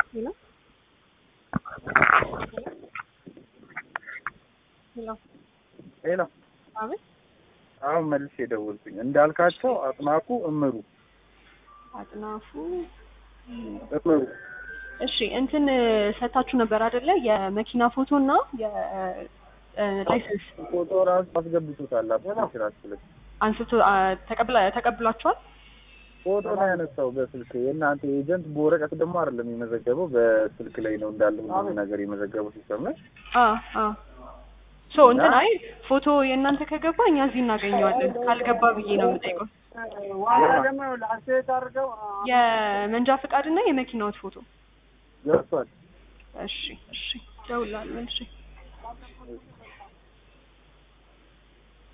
ሄሎ ሄሎ ሄሎ አቤት አሁን መልሼ የደወልኩኝ እንዳልካቸው አጥናፉ እምሩ አጥናፉ እምሩ እሺ እንትን ሰታችሁ ነበር አይደለ የመኪና ፎቶ እና የላይሰንስ ፎቶ ራሱ አስገብቶታል አፕሊኬሽናችሁ ላይ አንስቶ አ፣ ተቀብላ ተቀብላችኋል ፎቶ ነው ያነሳው በስልክ የእናንተ ኤጀንት በወረቀት ደግሞ አይደለም የመዘገበው በስልክ ላይ ነው እንዳለ ሁሉ ነገር የመዘገበው ሲስተም ላይ አ አ ሶ እንትን አይ ፎቶ የእናንተ ከገባ እኛ እዚህ እናገኘዋለን ካልገባ ብዬ ነው የምጠይቀው የመንጃ ፈቃድ እና የመኪናዎት ፎቶ ገብቷል እሺ እሺ ደውላለሁ እሺ